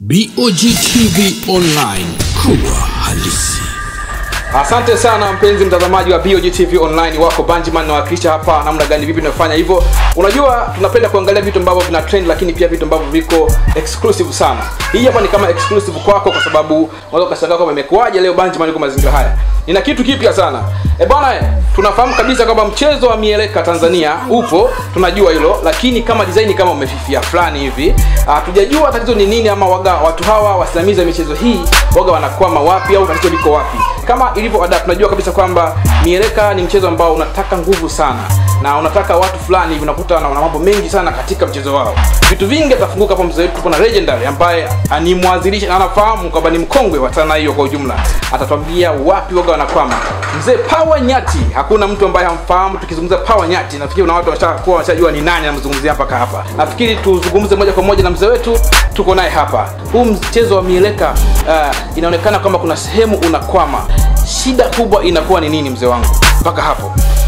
BOG TV Online, kubwa halisi. Asante sana mpenzi mtazamaji wa BOG TV online, wako Banjiman nawakilisha hapa namna gani, vipi tunafanya hivyo. Unajua tunapenda kuangalia vitu ambavyo vina trend, lakini pia vitu ambavyo viko exclusive sana. Hii hapa ni kama exclusive kwako, kwa sababu unaweza ukashangaa kwamba imekuwaje leo Banjiman yuko mazingira haya. Nina kitu kipya sana e bwana, eh, tunafahamu kabisa kwamba mchezo wa mieleka Tanzania upo, tunajua hilo, lakini kama design kama umefifia fulani hivi, hatujajua tatizo ni nini, ama waga watu hawa wasimamizi wa michezo hii waga wanakwama wapi, au tatizo liko wapi? Kama ilivyo ada, tunajua kabisa kwamba mieleka ni mchezo ambao unataka nguvu sana na unataka watu fulani hivi, unakuta na mambo mengi sana katika mchezo wao. Vitu vingi atafunguka hapa mzee wetu, tuko na legendary ambaye ni mwanzilishi na anafahamu kwamba ni mkongwe wa sanaa hiyo kwa ujumla, atatuambia wapi waga wanakwama. Mzee Power Nyati, hakuna mtu ambaye hamfahamu. Tukizungumza Power Nyati, nafikiri una watu washakuwa washajua ni nani anamzungumzia mpaka hapa. Nafikiri tuzungumze moja kwa moja na mzee wetu, tuko naye hapa. Huu mchezo wa mieleka uh, inaonekana kwamba kuna sehemu unakwama. Shida kubwa inakuwa ni nini mzee wangu mpaka hapo?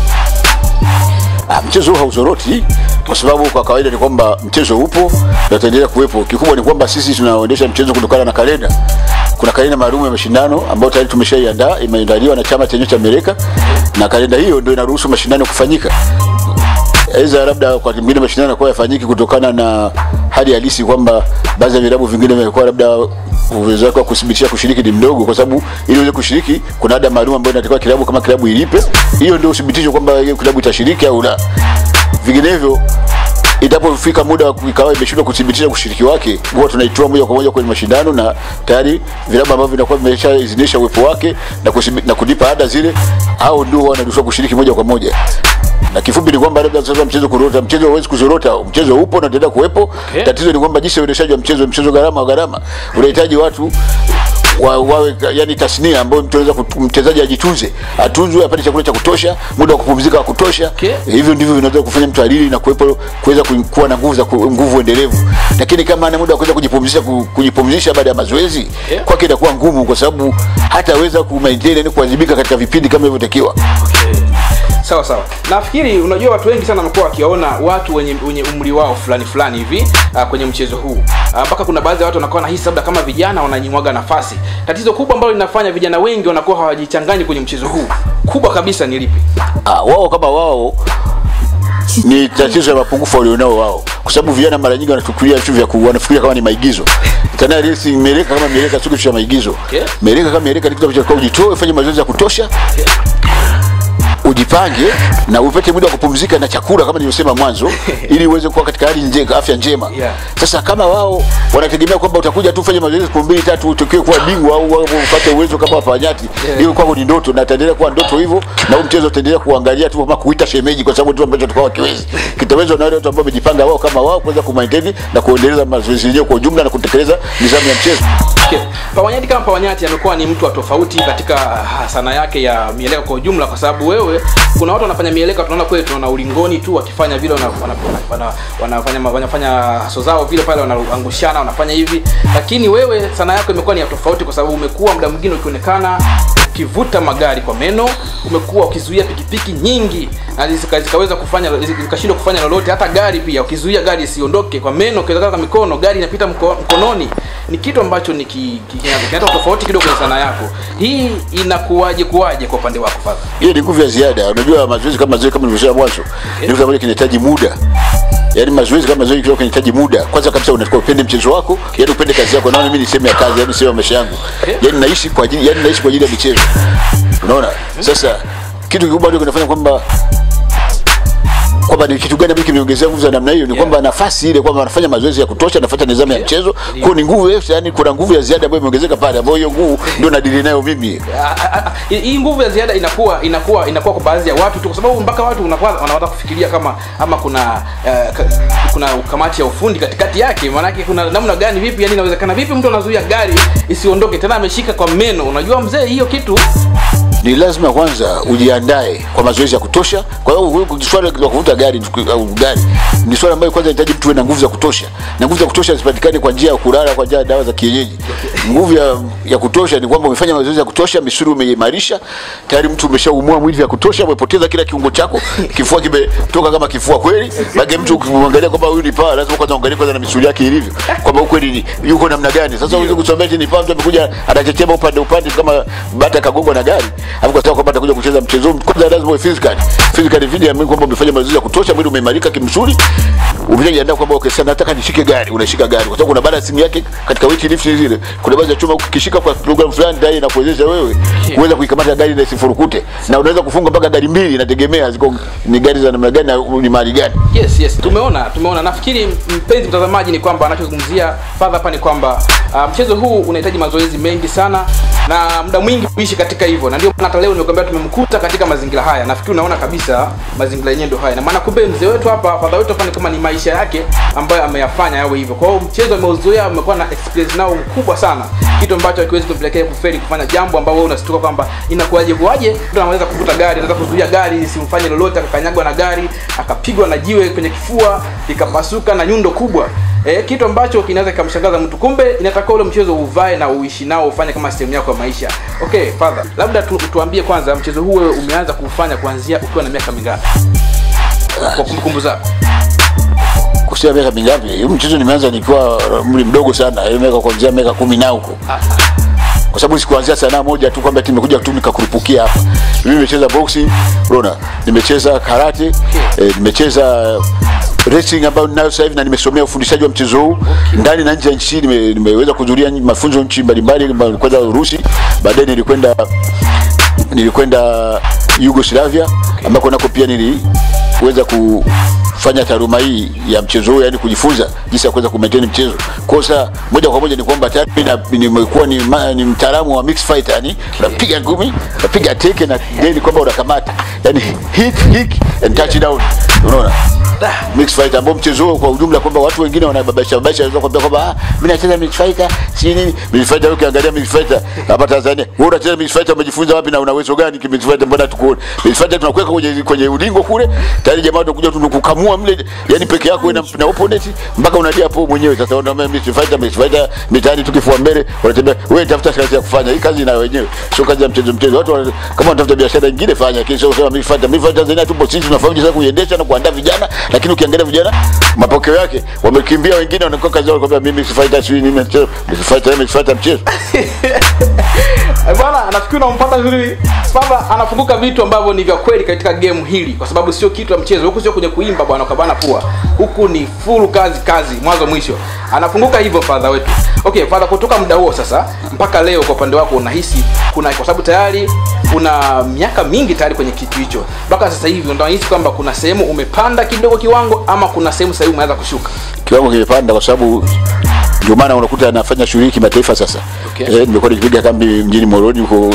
Ah, mchezo huu hauzoroti kwa sababu kwa kawaida ni kwamba mchezo upo na utaendelea kuwepo. Kikubwa ni kwamba sisi tunaendesha mchezo kutokana na kalenda. Kuna kalenda maalum ya mashindano ambayo tayari tumeshaiandaa, imeandaliwa na chama chenyewe cha Amerika, na kalenda hiyo ndio inaruhusu mashindano kufanyika. Aidha, labda kwa kingine mashindano yanakuwa yafanyiki kutokana na hali halisi kwamba baadhi ya vilabu vingine vimekuwa labda uwezo wake wa kuthibitisha kushiriki ni mdogo, kwa sababu ili uweze kushiriki kuna ada maalum ambayo inatakiwa kilabu kama kilabu ilipe. Hiyo ndio uthibitisho kwamba hiyo kilabu itashiriki au la. Vinginevyo itapofika muda ikawa imeshindwa kuthibitisha kushiriki wake, huwa tunaitoa moja kwa moja kwenye mashindano, na tayari vilabu ambavyo vinakuwa vimeshaidhinisha uwepo wake na, kusibi, na kulipa ada zile, au ndio wanaruhusiwa kushiriki moja kwa moja na kifupi ni kwamba labda sasa mchezo kurota, mchezo hauwezi kuzorota, mchezo upo na utaendelea kuwepo. Okay. Tatizo ni kwamba jinsi ya uendeshaji wa mchezo, mchezo gharama wa gharama, unahitaji watu wa, wawe yani tasnia ambayo mtu anaweza kut- mchezaji ajitunze, atunzwe, apate chakula cha kutosha, muda wa kupumzika wa kutosha. Okay. Hivyo ndivyo vinaweza kufanya mtu alili na kuwepo kuweza ku- kuwa na nguvu za ku- nguvu endelevu. Lakini kama ana muda wa kuweza kujipumzisha ku- kujipumzisha baada ya mazoezi Yeah. kwake itakuwa ngumu, kwa sababu hataweza ku maintain yani kuwajibika katika vipindi kama ilivyotakiwa. Sawa sawa, nafikiri unajua watu wengi sana wamekuwa wakiona watu wenye, wenye umri wao fulani fulani hivi uh, kwenye mchezo huu Ah, mpaka kuna baadhi ya watu wanakuwa nahisi labda kama vijana wananyimwaga nafasi. Tatizo kubwa ambalo linafanya vijana wengi wanakuwa hawajichanganyi kwenye mchezo huu kubwa kabisa ni lipi? ah, wao kama wao ni tatizo la mapungufu walionao wao, kwa sababu vijana mara nyingi wanachukulia vitu vya ku- wanafikiria kama ni maigizo. Tena resi mieleka kama mieleka sio kitu cha maigizo. Okay. Mieleka kama mieleka ni kitu ambacho unatakiwa ujitoe, ufanye mazoezi ya kutosha, ujipange na upate muda wa kupumzika na chakula kama nilivyosema mwanzo, ili uweze kuwa katika hali nje, afya njema. Yeah. Sasa kama wao wanategemea kwamba utakuja tu ufanye mazoezi siku mbili tatu utokee kuwa bingwa au au upate uwezo kama wapanyati, Yeah. hiyo kwako ni ndoto na itaendelea kuwa ndoto hivyo, na huu mchezo utaendelea kuangalia tu kama kuita shemeji, kwa sababu ndio ambacho tukao kiwezi kitawezwa na wale watu ambao wamejipanga wao kama wao kuweza kumaintain na kuendeleza mazoezi yenyewe kwa ujumla na kutekeleza nidhamu ya mchezo. Okay. Pawanyati kama Pawanyati amekuwa ni mtu wa tofauti katika ah, sanaa yake ya mieleka kwa ujumla, kwa sababu wewe, kuna watu wanafanya mieleka, tunaona kweli, tunaona ulingoni tu wakifanya vile, wana, wana, wana, wanafanya wanafanya haso zao vile pale, wanaangushana, wanafanya hivi, lakini wewe sanaa yako imekuwa ni ya tofauti, kwa sababu umekuwa muda mwingine ukionekana ukivuta magari kwa meno, umekuwa ukizuia pikipiki nyingi na zika- zikaweza kufanya zikashindwa kufanya lolote, hata gari pia ukizuia gari isiondoke kwa meno, ukiweka kwa mikono, gari inapita mko, mkononi. Ni kitu ambacho ni ki- ki- kina- kinaleta tofauti kidogo kwenye sanaa yako. Hii inakuwaje kuwaje kwa upande wako Fadha? Hiyo ni nguvu ya ziada. Unajua mazoezi kama mazoezi kama nilivyosema mwanzo, ni kitu ambacho kinahitaji muda. Yaani mazoezi kama mazoezi kidogo kinahitaji muda. Kwanza kabisa unatakiwa upende mchezo wako, yaani upende kazi yako. Naona mimi ni sehemu ya kazi, yaani sehemu ya maisha yangu. Yaani naishi kwa ajili, yaani naishi kwa ajili ya michezo. Unaona? Sasa kitu kikubwa ndio kinafanya kwamba kwamba ni kitu gani ambacho kimeongezea nguvu za namna hiyo, ni Yeah. kwamba nafasi ile kwamba anafanya mazoezi ya kutosha, anafuata nidhamu ya mchezo, kwa ni nguvu yetu, yani kuna nguvu ya ziada ambayo imeongezeka pale, ambayo hiyo nguvu ndio nadili nayo mimi. Ah, ah, ah, hii nguvu ya ziada inakuwa inakuwa inakuwa kwa baadhi ya watu tu, kwa sababu mpaka watu unakuwa wanaweza kufikiria kama ama kuna eh, ka, kuna kamati ya ufundi katikati yake. Maanake kuna namna gani, vipi, yani inawezekana vipi mtu anazuia gari isiondoke tena ameshika kwa meno? Unajua mzee, hiyo kitu ni lazima kwanza ujiandae kwa mazoezi ya kutosha. Kwa hiyo huyu swala la kuvuta gari au gari ni swala ambayo kwanza inahitaji mtu uwe na nguvu za kutosha, na nguvu za kutosha zipatikane kwa njia ya kulala, kwa njia ya dawa za kienyeji. nguvu ya, ya kutosha ni kwamba umefanya mazoezi ya kutosha, misuli umeimarisha, tayari mtu umeshaumua mwili vya kutosha, umepoteza kila kiungo chako, kifua kimetoka kama kifua kweli. Bage mtu ukimwangalia kwamba huyu ni paa, lazima kwanza uangalie kwanza na misuli yake ilivyo, kwamba huyu kweli ni- yuko namna gani. Sasa uweze kusomea eti ni paa, mtu amekuja anachechema upande upande kama bata kagongwa na gari, hapo kwa sababu kwamba atakuja kucheza mchezo huu, kwanza lazima uwe physical physical video, amini kwamba umefanya mazoezi ya kutosha, mwili umeimarika kimsuli, umeshajiandaa kwamba okay, sasa nataka nishike gari, unashika gari kwa sababu kuna balancing yake katika weight lift zile, kuna baadhi ya chuma ukishika kwa program fulani tayari inakuwezesha wewe kuweza kuikamata gari na isifurukute, na unaweza kufunga mpaka gari mbili, inategemea ziko ni gari za namna gani na ni mali gani. yes yes tumeona tumeona nafikiri mpenzi mtazamaji ni kwamba anachozungumzia fadha hapa ni kwamba uh, mchezo huu unahitaji mazoezi mengi sana na muda mwingi kuishi katika hivyo na ndio maana hata leo nimekwambia tumemkuta katika mazingira haya nafikiri unaona kabisa mazingira yenyewe ndio haya na maana kumbe mzee wetu hapa fadha wetu hapa ni kama ni maisha yake ambayo ameyafanya yawe hivyo kwa hiyo mchezo ameuzoea amekuwa na experience nao mkubwa sana kitu ambacho hakiwezi kumpelekea kufeli kufanya jambo ambao wewe unasituka kwamba inakuwaje kuwaje mtu anaweza kuvuta gari anaweza kuzuia gari lisimfanye lolote akakanyagwa na gari akapigwa na jiwe kwenye kifua ikapasuka na nyundo kubwa e, kitu ambacho kinaweza kikamshangaza mtu kumbe inatakiwa ule mchezo uvae na uishi nao ufanye kama sehemu yako ya maisha okay father labda tu, tuambie kwanza mchezo huu wewe umeanza kufanya kuanzia ukiwa na miaka mingapi kwa kumbukumbu zako Kusema miaka mingapi? Huu mchezo nimeanza nikiwa umri mdogo sana, hiyo miaka kuanzia miaka kumi na huko. Kwa sababu sikuanzia sanaa moja tu kwamba eti nimekuja tu nikakurupukia hapa. Mimi nimecheza boxing, unaona, nimecheza karate, eh, nimecheza wrestling ambayo ninayo sasa hivi na nimesomea ufundishaji wa mchezo huu ndani na nje ya nchi. Nime, nimeweza kuhudhuria mafunzo nchi mbalimbali, nilikwenda Urusi, baadaye nilikwenda nilikwenda Yugoslavia ambako nako pia niliweza kufanya taaluma hii ya mchezo huu, yani kujifunza jinsi ya kuweza kumaintain mchezo. Kwa sasa moja kwa moja ni kwamba tayari mimi na- nimekuwa ni, ma- ni mtaalamu wa mixed fighter, yani unapiga ngumi, unapiga teke na then kwamba unakamata, yani hit kick and touch down, unaona mixed fighter ambao mchezo huo kwa ujumla kwamba watu wengine wanababaisha babaisha wanaweza kuambia kwamba ah, mimi nacheza mixed fighter si nini mixed fighter. Wewe ukiangalia mixed fighter hapa Tanzania, wewe unacheza mixed fighter, umejifunza wapi na una uwezo gani ki mixed fighter? Mbona tukuone mixed fighter tunakuweka kwenye kwenye ulingo kule tayari, jamaa tunakuja tunakukamua mle, yani peke yako na, na opponent mpaka unalia hapo mwenyewe. Sasa unaona mixed fighter, mixed fighter mitaani tukifua mbele, wanatembea wewe, tafuta kazi ya kufanya. Hii kazi ina wenyewe, sio kazi ya mchezo mchezo. Watu wana- kama wanatafuta biashara nyingine, fanya lakini sio kusema mixed fighter. Mixed fighter Tanzania tupo sisi, tunafahamu jinsi ya kuiendesha na kuandaa vijana, lakini ukiangalia vijana mapokeo yake wamekimbia, wengine wanakuwa kazi yao kwamba mimi mixed fighter sio nini mchezo, mixed fighter mixed fighter mchezo Eh, bwana nafikiri unampata vizuri Spava anafunguka vitu ambavyo ni vya kweli katika game hili kwa sababu sio kitu ya mchezo huku sio kwenye kuimba bwana ukabana pua huku ni full kazi kazi mwanzo mwisho anafunguka hivyo fadha wetu okay fadha kutoka muda huo sasa mpaka leo kwa upande wako unahisi kuna kwa sababu tayari una miaka mingi tayari kwenye kitu hicho mpaka sasa hivi unahisi kwamba kuna sehemu umepanda kidogo kiwango ama kuna sehemu sasa hivi umeanza kushuka kiwango kimepanda kwa sababu ndio maana unakuta anafanya shughuli kimataifa sasa. Okay. Eh, nimekuwa nikipiga kambi mjini Moroni huko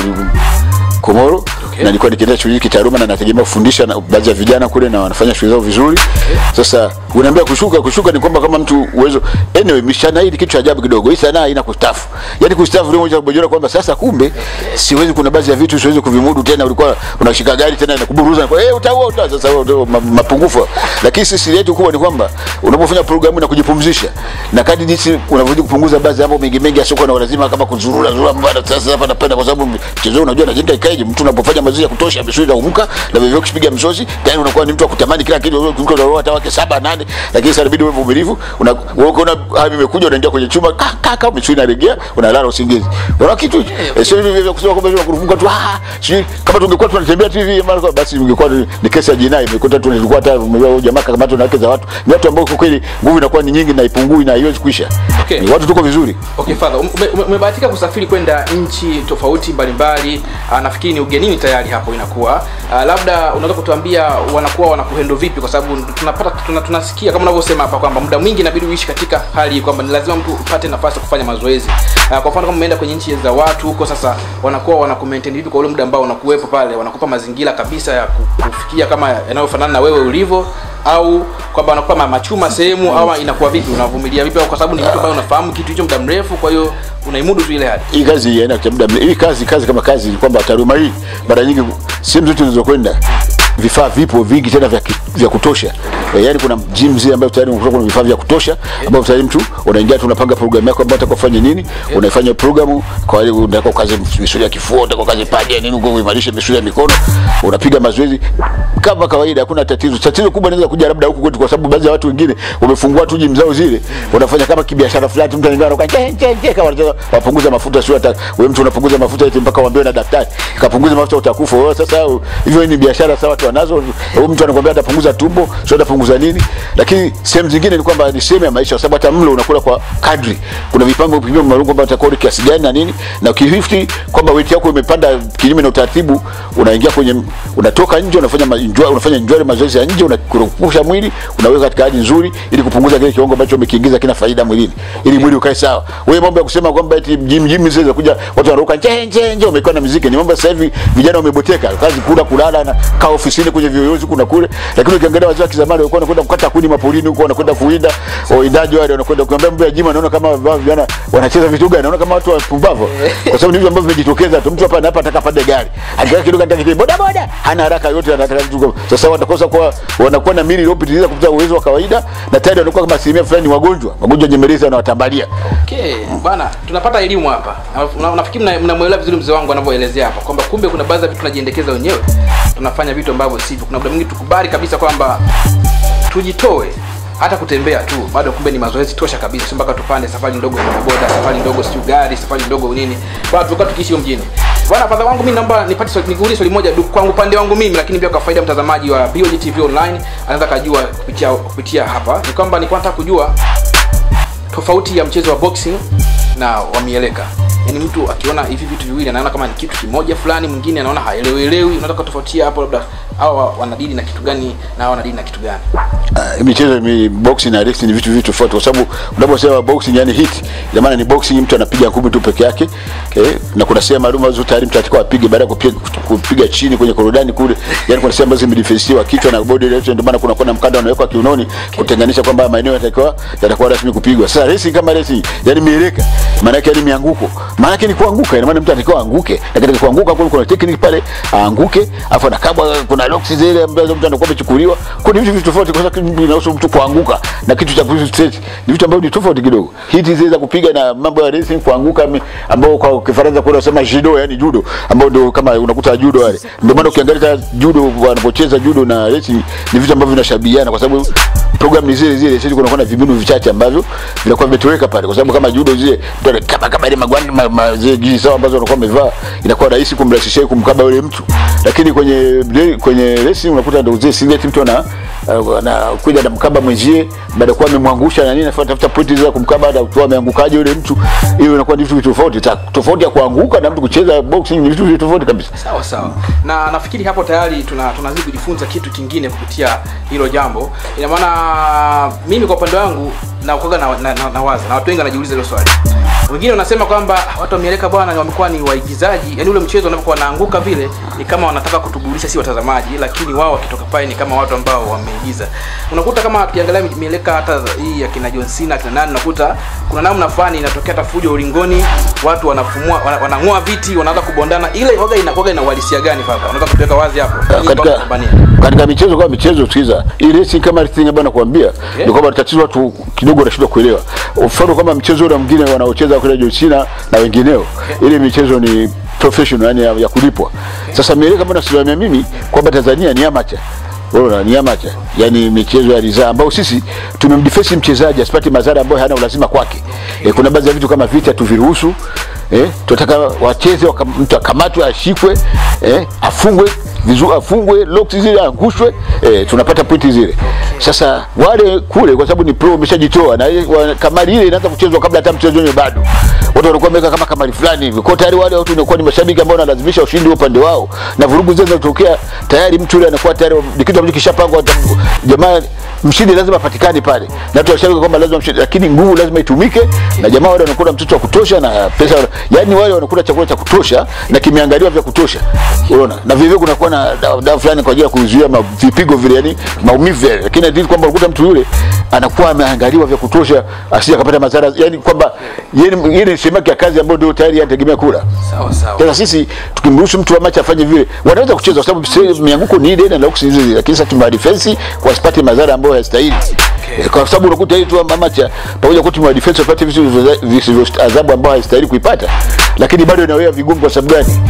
Komoro Okay. na nilikuwa nikienda shughuli kitaaluma na nategemea kufundisha na baadhi ya vijana kule na wanafanya shughuli zao vizuri. Sasa unaambia kushuka, kushuka ni kwamba kama mtu uwezo. Anyway, mishana hii ni kitu cha ajabu kidogo. Hii sanaa haina kustafu. Yaani kustafu ndio moja kubojora kwamba sasa kumbe siwezi, kuna baadhi ya vitu siwezi kuvimudu tena. Ulikuwa unashika gari tena inakuburuza kwa eh, utaua uta sasa wewe ndio ma- mapungufu. Lakini sisi yetu kubwa ni kwamba unapofanya programu na kujipumzisha na kadri jinsi unavyozidi kupunguza baadhi ya mambo mengi mengi asiokuwa na lazima kama kuzurura zurura mbana. Sasa hapa napenda kwa sababu mchezo huu unajua najenga ikaje, mtu unapofanya mazoezi ya kutosha, misuli inaumuka na vivyo ukipiga msosi tayari unakuwa ni mtu wa kutamani kila kitu, wewe mtu unaoa hata wake saba nane, lakini sasa inabidi uwe mvumilivu. Una wewe ukiona hali imekuja, unaingia kwenye chumba ka ka ka, misuli inaregea, unalala usingizi. Unaona kitu eh, sio hivi vya kusema kwamba hivi kurufuka tu ah, sijui kama tungekuwa tunatembea tu hivi mara kwa basi ingekuwa ni, ni kesi ya jinai, imekuta tu nilikuwa hata umejua jamaa kama tu na wake za watu, ni watu ambao kwa kweli nguvu inakuwa ni nyingi na ipungui na haiwezi kuisha. Okay. Ni watu tuko vizuri. Okay, father, ume- ume- umebahatika kusafiri kwenda nchi tofauti mbalimbali. Ah, nafikiri ni ugenini tayari hapo inakuwa. Ah, labda unaweza kutuambia wanakuwa wanakuhendo vipi, kwa sababu tunapata tuna, tunasikia kama unavyosema hapa kwamba muda mwingi inabidi uishi katika hali hii, kwamba ni lazima mtu upate nafasi ya kufanya mazoezi. Ah, kwa mfano kama umeenda kwenye nchi za watu huko, sasa wanakuwa wanakumaintain vipi kwa ule muda ambao unakuwepo pale? Wanakupa mazingira kabisa ya ku- kufikia kama yanayofanana na wewe ulivyo au kwamba wanakupa ma- machuma sehemu au inakuwa vipi unavumilia vipi au kwa sababu ni mtu ambaye unafahamu kitu hicho muda mrefu kwa hiyo unaimudu tu ile hali hii kazi haina cha muda mre- hii kazi kazi kama kazi ni kwamba taaluma hii mara nyingi sehemu zote unazokwenda vifaa vipo vingi tena vya, ki- vya kutosha e, yani kuna gym zile ambayo tayari unakuta kuna vifaa vya kutosha ambapo tayari mtu unaingia tu unapanga programu yako ambayo unataka ufanye nini unaifanya programu kwa wale unataka ukaze misuli ya kifua unataka ukaze paja nini uko uimarishe misuli ya mikono unapiga mazoezi kama kawaida hakuna tatizo tatizo kubwa linaweza kuja labda huku kwetu kwa sababu baadhi ya watu wengine wamefungua tu gym zao zile wanafanya kama kibiashara fulani mtu anaingia anakuwa je je je kama wanataka wapunguza mafuta sio hata wewe mtu unapunguza mafuta eti mpaka uambiwe na daktari kapunguza mafuta utakufa wewe sasa hivyo ni biashara sawa watu wanazo huyu mtu anakuambia atapunguza tumbo sio atapunguza nini lakini sehemu zingine ni kwamba ni sehemu ya maisha kwa sababu hata mlo unakula kwa kadri kuna vipimo vipimo maalum kwamba utakodi kiasi gani na nini na ukihifti kwamba weight yako imepanda kinyume na utaratibu unaingia kwenye unatoka nje unafanya ma- enjoy, unafanya enjoy mazoezi ya nje unakurupusha mwili unaweka katika hali nzuri ili kupunguza kile kiwango ambacho umekiingiza kina faida mwilini ili mwili ukae sawa wewe mambo ya kusema kwamba eti gym gym zile kuja watu wanaruka nje nje nje umekaa na muziki ni mambo sasa hivi vijana wameboteka kazi kula kulala na kaa ofisini kwenye viyoyozi kuna kule lakini ukiangalia wazee wa kizamani walikuwa wanakwenda kukata kuni mapolini huko wanakwenda kuwinda wawindaji wale wanakwenda kuambia mambo ya gym anaona kama wao vijana wanacheza vitu gani anaona kama watu wapumbavu kwa sababu ni vitu ambavyo vimejitokeza tu mtu hapa na hapa ataka pande gari akikaa kidogo anataka kidogo boda boda hana haraka yote anataka vitu kama- sasa watakosa kwa wanakuwa na mili iliyopitiliza kupita uwezo wa kawaida na tayari wanakuwa kama asilimia fulani ni wagonjwa magonjwa nyemelezi wanawatambalia Okay, bana tunapata elimu hapa. Na- na- Nafikiri mna- mnamuelewa vizuri mzee wangu anavyoelezea hapa kwamba kumbe kuna baadhi ya vitu tunajiendekeza wenyewe, tunafanya vitu ambavyo sivyo. Kuna muda mwingi tukubali kabisa kwamba tujitoe hata kutembea tu bado kumbe ni mazoezi tosha kabisa, sio mpaka tupande safari ndogo ya bodaboda, safari ndogo sio gari, safari ndogo nini, bado tulikuwa tukiishi hiyo mjini. Bwana fadha wangu mimi naomba nipate swali, nikuulize swali moja du kwangu upande wangu mimi, lakini pia kwa faida ya mtazamaji wa BOG TV online anaweza kujua kupitia kupitia hapa, ni kwamba nilikuwa nataka kujua tofauti ya mchezo wa boxing na wa mieleka yaani mtu akiona hivi vitu viwili anaona kama ni kitu kimoja fulani mwingine anaona haelewelewi unataka tofautia hapo labda hawa wanadili na kitu gani na hawa wanadili na kitu gani uh, michezo mi boxing na wrestling ni vitu vitu tofauti kwa sababu unaposema boxing yani hit ina maana ni boxing mtu anapiga ngumi tu peke yake okay? na kuna sehemu maalum ambazo tayari mtu atakiwa apige baada ya kupiga, kupiga chini kwenye korodani kule yani kuna sehemu ambazo zimedefensiwa kichwa na body yote ndio maana kuna kuna mkanda unawekwa kiunoni kutenganisha kwamba maeneo yatakiwa yatakuwa rasmi kupigwa sasa racing kama racing yani mieleka maana yake ni mianguko maana yake ni kuanguka ina maana mtu anatakiwa anguke na katika kuanguka kule kuna technique pale aanguke afu anakabwa kuna locks zile ambazo mtu anakuwa amechukuliwa kuna vitu vitu tofauti kwa sababu inahusu mtu kuanguka na kitu cha kuhusu straight ni vitu ambavyo ni tofauti kidogo hiti zile za kupiga na mambo ya racing kuanguka mi- ambao kwa Kifaransa kuna wanasema judo yani judo ambao ndio kama unakuta judo wale ndio maana ukiangalia judo wanapocheza judo na racing ni vitu ambavyo vinashabihiana kwa sababu program ni zile zile sisi kunakuwa na vibinu vichache ambavyo vinakuwa vimetoweka pale kwa sababu kama judo zile mtu ana- kama kama ile magwanda ma, ma, zile jinsi sawa ambazo wanakuwa wamevaa inakuwa rahisi kumrahisishia kumkaba yule mtu lakini kwenye kwenye racing unakuta ndio zile singlet mtu ana anakuja na mkaba mwenzie baada ya kuwa amemwangusha na nini anafuata tafuta pointi za kumkaba na kutoa ameangukaje yule mtu hiyo inakuwa ni vitu tofauti Ta- tofauti ya kuanguka na mtu kucheza boxing ni vitu tofauti kabisa sawa sawa na nafikiri hapo tayari tuna tunazidi kujifunza kitu kingine kupitia hilo jambo ina maana mimi kwa upande wangu nakuaga na, na, na, na waza na watu wengi wanajiuliza hilo swali wengine wanasema kwamba watu wa mieleka bwana wamekuwa ni waigizaji yani ule mchezo unapokuwa wanaanguka vile ni kama wanataka kutuburudisha si watazamaji lakini wao wakitoka pale ni kama watu ambao wameigiza unakuta kama tukiangalia mieleka hata hii ya kina John Cena kina nani unakuta kuna namna fulani inatokea hata fujo ulingoni watu wanafumua wana- wanang'oa viti wanaanza kubondana ile waga inakuwaga ina uhalisia gani papa unaweza kutuweka wazi hapo Ili watu katika wapambanie. katika michezo kama michezo sikiza hii racing kama racing ambayo nakwambia ni kwamba tatizo watu kidogo wanashindwa kuelewa mfano kama mchezo ule mwingine wanaocheza kule John Cena na wengineo ile michezo ni professional yani ya, ya kulipwa sasa mieleka kama nasimamia mimi kwamba Tanzania ni amateur Unaona ni amateur yani michezo ya ridhaa ambao sisi tumemdefense mchezaji asipate madhara ambayo hana ulazima kwake e, kuna baadhi ya vitu kama vita tuviruhusu eh, tunataka wacheze waka, mtu akamatwe ashikwe eh, afungwe vizuri afungwe locks zile angushwe eh, tunapata pointi zile sasa wale kule kwa sababu ni pro umeshajitoa na ile- wa- kamari ile inaanza kuchezwa kabla hata mchezo wenyewe bado watu wanakuwa wameweka kama kamari fulani hivi kwa tayari wale watu wanakuwa ni mashabiki ambao wanalazimisha ushindi upande wao na vurugu zile zinatokea tayari mtu yule anakuwa tayari ni kitu ambacho kishapangwa hata- jamaa mshindi lazima apatikane pale na watu washabiki kwamba lazima mshindi lakini nguvu lazima itumike na jamaa wale wanakula mtoto wa kutosha na pesa yani wale wanakula chakula cha kutosha na kimeangaliwa vya kutosha unaona na vivyo kunakuwa na dawa dawa fulani kwa ajili ya kuzuia ma- vipigo vile yani maumivu yale lakini hadi kwamba unakuta mtu yule anakuwa ameangaliwa vya kutosha asije akapata madhara yani kwamba yeye ni- yeye ni sehemu yake ya kazi ambayo ndio tayari anategemea kula sawa sawa sasa sisi tukimruhusu mtu wa machi afanye vile wanaweza kucheza kwa sababu se- mianguko ni ile na locks hizi hizi, lakini sasa tuma defense kwa asipate madhara ambayo hayastahili Eh, kwa sababu unakuta hii tu wa macha pamoja kwa timu ya defense wapate vitu visivyo- visivyo adhabu ambayo haistahili kuipata lakini bado inawea vigumu kwa sababu gani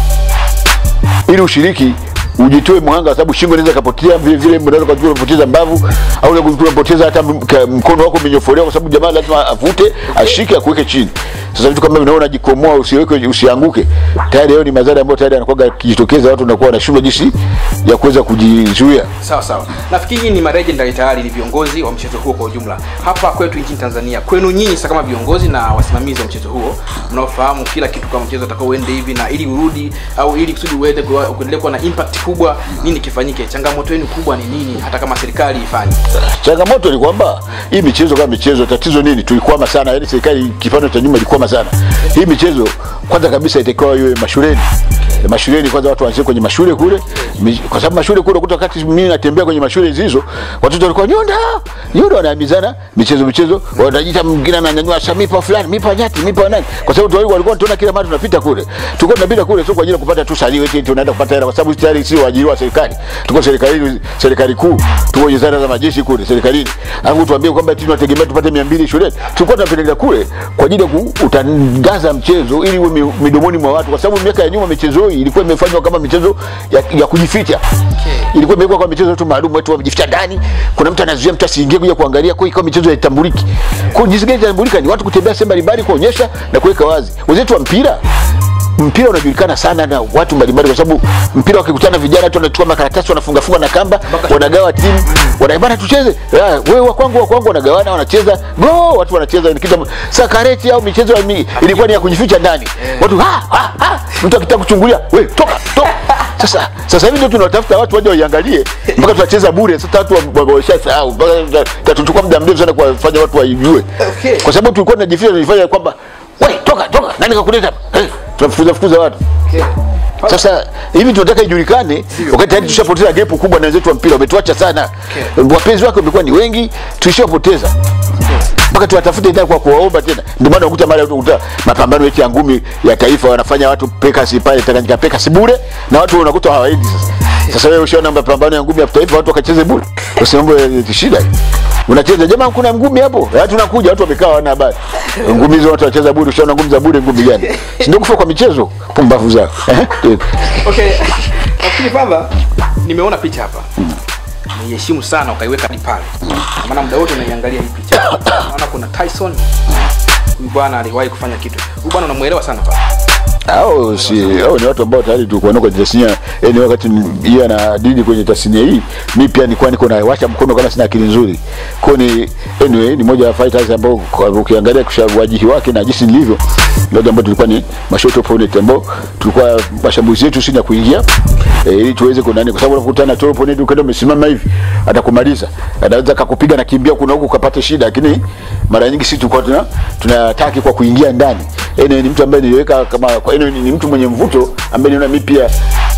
ili ushiriki ujitoe mwanga kwa sababu shingo inaweza kapotea vile vile unaweza kujua unapoteza mbavu au unaweza kujua unapoteza hata m- ka- mkono wako umenyofolewa kwa sababu jamaa lazima avute ashike akuweke chini sasa vitu kama vinaona jikomoa usiweke usianguke tayari hayo ni madhara ambayo tayari anakuwa yakijitokeza watu wanakuwa wanashindwa jinsi ya kuweza kujizuia sawa sawa nafikiri nyinyi ni maregendary tayari ni viongozi wa mchezo huo kwa ujumla hapa kwetu nchini tanzania kwenu nyinyi sasa kama viongozi na wasimamizi wa mchezo huo mnaofahamu kila kitu kama mchezo utakao uende hivi na ili urudi au ili kusudi uende kuwa- kuendelea kuwa na impact kubwa nini kifanyike changamoto yenu kubwa ni nini hata kama serikali ifanye changamoto ni kwamba hii michezo kama michezo tatizo nini tulikwama sana yani serikali kipande cha nyuma ilikwama sana hii michezo kwanza kabisa itakiwa iwe mashuleni mashuleni kwanza watu waanzie kwenye mashule kule Mi- kwa sababu mashule kule kuta wakati mimi natembea kwenye mashule hizo watoto walikuwa nyonda nyonda wanaambizana michezo michezo wanajiita mwingine ananyanyua sasa mipa fulani mipa nyati mipa nani kwa sababu tu walikuwa tunaona kila mara tunapita kule tulikuwa tunapita kule sio kwa ajili ya kupata tu salio eti tunaenda kupata hela kwa sababu sisi tayari sio waajiriwa wa serikali tuko serikali serikali kuu tuko wizara za majeshi kule serikalini alafu tuambie kwamba eti tunategemea tupate 200 shuleni tulikuwa tunapeleka kule kwa ajili ya kutangaza mchezo ili uwe mi- midomoni mwa watu kwa sababu miaka ya nyuma michezo hii ilikuwa imefanywa kama michezo ya, ya kujificha ilikuwa imewekwa kwa michezo tu maalum watu wamejificha ndani kuna mtu anazuia mtu asiingie kuja kuangalia kwa hiyo ikawa michezo haitambuliki kwa hiyo jinsi gani itambulika ni watu kutembea sehemu mbalimbali kuonyesha na kuweka wazi wenzetu wa mpira mpira unajulikana sana na watu mbalimbali kwa sababu mpira wakikutana vijana tu wanachukua makaratasi wanafunga funga na kamba wanagawa timu wanaibana tucheze Ah, wewe wa kwangu wa kwangu wanagawana wanacheza go watu wanacheza ni kitu sasa kareti au michezo ya mi, ilikuwa ni ya kujificha ndani watu ha ha ha mtu akitaka kuchungulia we toka toka sasa sasa hivi ndio tunatafuta watu waje waiangalie mpaka tunacheza bure sasa watu wa- wa- washasahau mpaka tuta- tutachukua muda mrefu sana kuwafanya watu waijue Okay. kwa sababu tulikuwa tunajificha tunajifanya kwamba we toka toka nani kakuleta hapa hey, tunafukuza fukuza watu okay. sasa hivi tunataka ijulikane wakati tayari tushapoteza gepu kubwa na wenzetu wa mpira wametuacha sana wapenzi wake wamekuwa ni wengi tuishapoteza mpaka tuwatafute tena kwa kuwaomba tena ndio maana ukuta mara ukuta mapambano yetu ya ngumi ya taifa wanafanya watu pekasi pale Tanganyika pekasi bure na watu unakuta hawaendi sasa sasa wewe ushaona mapambano ya ngumi ya taifa watu wakacheze bure usiombe shida unacheza jamaa kuna ngumi hapo watu nakuja watu wamekaa wana habari ngumi hizo watu wacheza bure ushaona ngumi za bure ngumi gani si ndio kufa kwa michezo pumbavu zao eh okay nafikiri kwamba nimeona picha hapa naiheshimu sana ukaiweka hadi pale Kwa maana muda wote unaiangalia hii picha naona kuna tyson huyu bwana aliwahi kufanya kitu huyu bwana unamuelewa sana pale hao si hao ni watu ambao tayari tulikuwa nao kwenye tasnia yani wakati yeye anadili kwenye tasnia hii mi pia nilikuwa niko nawasha mkono kama sina akili nzuri kwa ni anyway ni moja ya fighters ambao kwa- ukiangalia kushawajihi wake na jinsi nilivyo ndio ambao tulikuwa ni mashort opponent ambao tulikuwa mashambulizi yetu sina kuingia e, ili tuweze kunani kwa sababu unakutana na top opponent ukaenda umesimama hivi atakumaliza anaweza akakupiga na kimbia kuna huku ukapata shida lakini mara nyingi sisi tulikuwa tuna tunataki kwa kuingia ndani yani ni mtu ambaye niliweka kama kwa hiyo ni, ni mtu mwenye mvuto ambaye niona mimi pia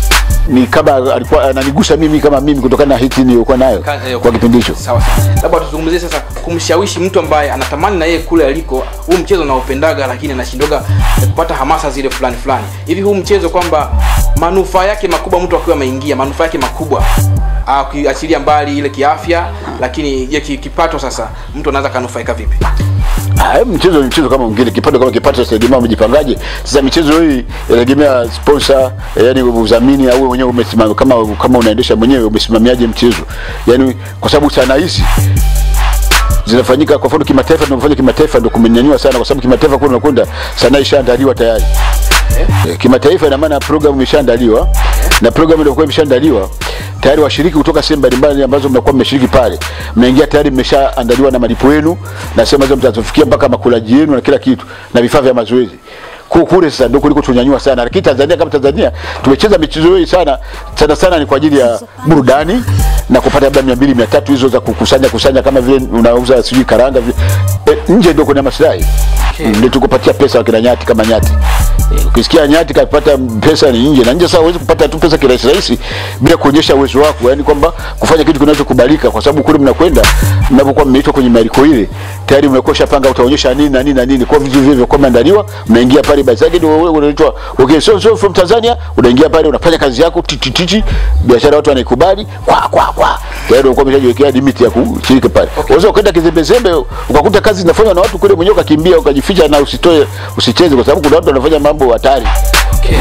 ni kama alikuwa ananigusa mimi kama mimi kutokana na hiti niliyokuwa nayo Ka- eh, kwa kipindi hicho sawa sawa labda tuzungumzie sasa kumshawishi mtu ambaye anatamani na yeye kule aliko huu mchezo unaopendaga lakini anashindoga kupata hamasa zile fulani fulani hivi huu mchezo kwamba manufaa yake makubwa mtu akiwa ameingia manufaa yake makubwa ah, ukiachilia mbali ile kiafya lakini je ki- kipato sasa mtu anaweza kanufaika vipi Ah, hebu mchezo ni mchezo kama mwingine kipato kama kipato sitegemea umejipangaje sasa michezo hii inategemea sponsor eh, yani udhamini au wewe mwenyewe umesimama kama kama unaendesha mwenyewe umesimamiaje mchezo yani kwa sababu sana hizi zinafanyika kwa mfano kimataifa tunafanya kimataifa ndio kumenyanyua sana kwa sababu kimataifa kule unakwenda sanaa ishaandaliwa tayari Eh, kimataifa ina maana program imeshaandaliwa na program ndio imeshaandaliwa tayari washiriki kutoka sehemu mbalimbali ambazo mnakuwa mmeshiriki pale mnaingia tayari mmeshaandaliwa na malipo yenu na sehemu ambazo mtazofikia mpaka makulaji yenu na kila kitu na vifaa vya mazoezi Ku- kule sasa ndio kuliko tunyanyua sana lakini Tanzania kama Tanzania tumecheza michezo hii sana sana sana ni kwa ajili ya burudani na kupata labda 200 300 hizo za kukusanya kusanya kama vile unauza sijui karanga vile. E, nje ndio kuna maslahi Okay. ndio tukupatia pesa wakina nyati kama nyati Eh, ukisikia nyati kapata pesa ni nje na nje sasa huwezi kupata tu pesa kirahisi rahisi bila kuonyesha uwezo wako yani kwamba kufanya kitu kinachokubalika kwa sababu kule mnakwenda mnapokuwa mmeitwa kwenye mialiko ile tayari mmekuwa shapanga utaonyesha nini na nini na nini kwa vitu vile vilivyokuwa vimeandaliwa mnaingia pale basi yake ndio wewe unaitwa okay so so from Tanzania unaingia pale unafanya kazi yako titi titi biashara watu wanaikubali kwa kwa kwa tayari unakuwa umeshajiwekea limit ya kushiriki pale unaweza ukaenda kizembezembe ukakuta kazi zinafanywa na watu kule mwenyewe ukakimbia ukajificha na usitoe usicheze kwa sababu kuna watu wanafanya mambo hatari okay.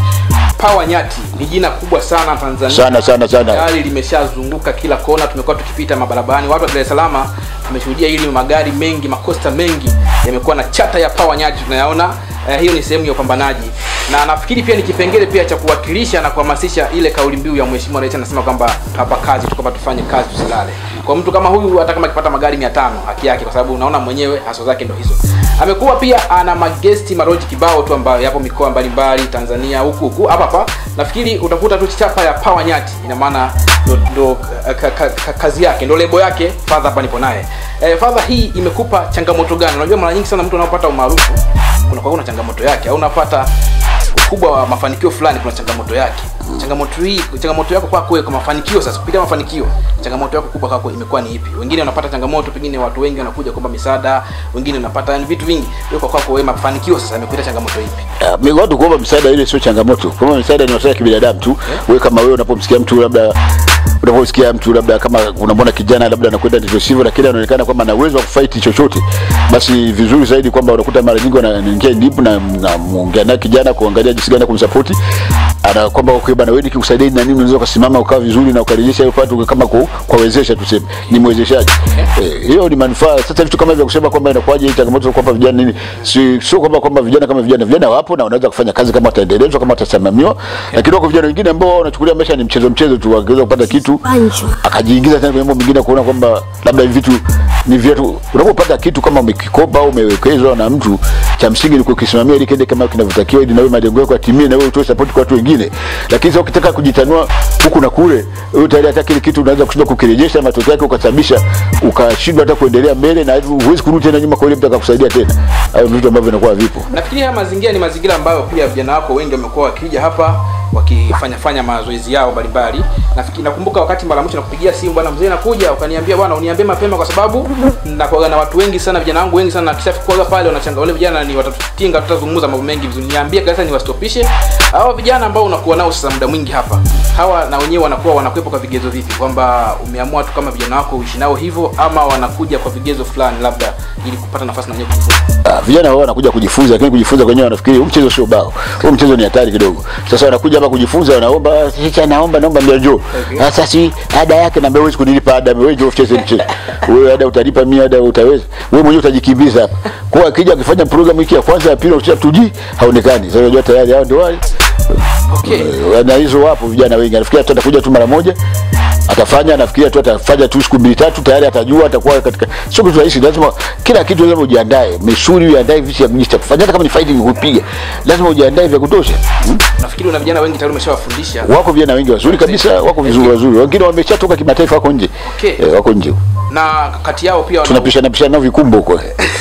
Power Nyati ni jina kubwa sana Tanzania. Sana, sana, sana. Tayari limeshazunguka kila kona, tumekuwa tukipita mabarabarani, watu wa Dar es Salaam tumeshuhudia hili, magari mengi, makosta mengi yamekuwa na chata ya Power Nyati tunayaona. Eh, hiyo ni sehemu ya upambanaji, na nafikiri pia ni kipengele pia cha kuwakilisha na kuhamasisha ile kauli mbiu ya Mheshimiwa Rais anasema kwamba hapa kazi tu, kwamba tufanye kazi tusilale. Kwa mtu kama huyu, hata kama akipata magari 500 haki yake, kwa sababu unaona mwenyewe haso zake ndo hizo. Amekuwa pia ana magesti maroji kibao tu ambayo yapo mikoa mbalimbali Tanzania huku huku hapa hapa. Nafikiri utakuta tu chapa ya Power Nyati, ina maana ndo, ndo ka, ka, ka, kazi yake ndo lebo yake. Father hapa nipo naye. Eh, Father, hii imekupa changamoto gani? Unajua mara nyingi sana mtu anapopata umaarufu kuna kwa kuna changamoto yake au unapata ukubwa wa mafanikio fulani kuna changamoto yake changamoto hii changamoto yako kwako wewe kwa mafanikio sasa kupitia mafanikio changamoto yako kubwa kwako imekuwa ni ipi wengine wanapata changamoto pengine watu wengi wanakuja kwamba misaada wengine wanapata yani vitu vingi wewe kwa kwako wewe mafanikio sasa imekuita changamoto ipi Uh, mi- watu kuomba msaada ile sio changamoto. Kuomba msaada ni masuala ya kibinadamu tu. Wewe kama wewe unapomsikia mtu labda unaposikia mtu labda kama unamwona kijana labda anakwenda ndivyo sivyo, lakini anaonekana kwamba ana uwezo wa kufight chochote, basi vizuri zaidi kwamba unakuta mara nyingi wanaingia deep na na muongea naye kijana kuangalia jinsi gani ya kumsupport ana kwamba okay bana, wewe nikikusaidia na nini, unaweza ukasimama ukawa vizuri na ukarejesha hiyo pato kama ku, kuwawezesha tuseme, ni mwezeshaji eh, hiyo ni manufaa. Sasa vitu kama hivyo kusema kwamba inakuwaje hii changamoto kwamba vijana nini, si sio kwamba kwamba vijana kama vijana, vijana wapo na wanaweza kufanya kazi kama wataendelezwa kama watasimamiwa, lakini wako vijana wengine ambao wanachukulia maisha ni mchezo mchezo tu, wakiweza kupata kitu akajiingiza tena kwenye mambo mengine, kuona kwamba labda hivi vitu ni vyetu. Unapopata kitu kama umekikopa au umewekezwa na mtu, cha msingi ni kukisimamia ili kiende kama kinavyotakiwa, ili nawe malengo yako yatimie, na wewe utoe support kwa watu wengine. Lakini sasa ukitaka kujitanua huku na kule, wewe tayari hata kile kitu unaweza kushindwa kukirejesha, matokeo yake ukasababisha ukashindwa hata kuendelea mbele, na huwezi kurudi tena nyuma kwa ile mtu akakusaidia tena. Hayo ni vitu ambavyo vinakuwa vipo. nafikiri haya mazingira ni mazingira ambayo pia vijana wako wengi wamekuwa wakija hapa wakifanya fanya mazoezi yao mbalimbali nafikiri nakumbuka wakati mara mwisho nakupigia simu bwana mzee nakuja ukaniambia bwana uniambie mapema kwa sababu nakuaga na watu wengi sana vijana wangu wengi sana nakishafikuaga pale wanachanga wale vijana ni watatutinga tutazungumza mambo mengi vizuri niambie kabisa niwastopishe hawa vijana ambao unakuwa nao sasa muda mwingi hapa hawa na wenyewe wanakuwa wanakuwepo kwa vigezo vipi kwamba umeamua tu kama vijana wako uishi nao hivyo ama wanakuja kwa vigezo fulani labda ili kupata nafasi na wenyewe kujifunza Ah, vijana wao wanakuja kujifunza, lakini kujifunza kwenyewe wanafikiri huu mchezo sio bao, huu mchezo ni hatari kidogo. Sasa wanakuja hapa kujifunza, wanaomba sasa, naomba naomba, mbia njoo sasa, si ada yake, naambia huwezi kunilipa ada, wewe njoo ucheze mchezo. Wewe ada utalipa, mimi ada utaweza, wewe mwenyewe utajikimbiza hapa. Kwa akija akifanya program wiki ya kwanza ya pili, ukisha tuji haonekani. Sasa unajua tayari hao ndio wale okay Eh, na hizo wapo vijana wengi, anafikiria tu atakuja tu mara moja atafanya, anafikiria tu atafanya tu siku mbili tatu, tayari atajua, atakuwa katika. Sio kitu rahisi, lazima kila kitu lazima ujiandae, misuli ujiandae, vitu ya mjista kufanya, hata kama ni fighting kupiga, lazima ujiandae vya kutosha. Hmm? nafikiri una vijana wengi tayari umeshawafundisha Wako vijana wengi wazuri kabisa, wako vizuri wazuri, wengine wameshatoka kimataifa, wako nje Okay. eh, wako nje, na kati yao pia wana- tunapishana pishana nao vikumbo huko.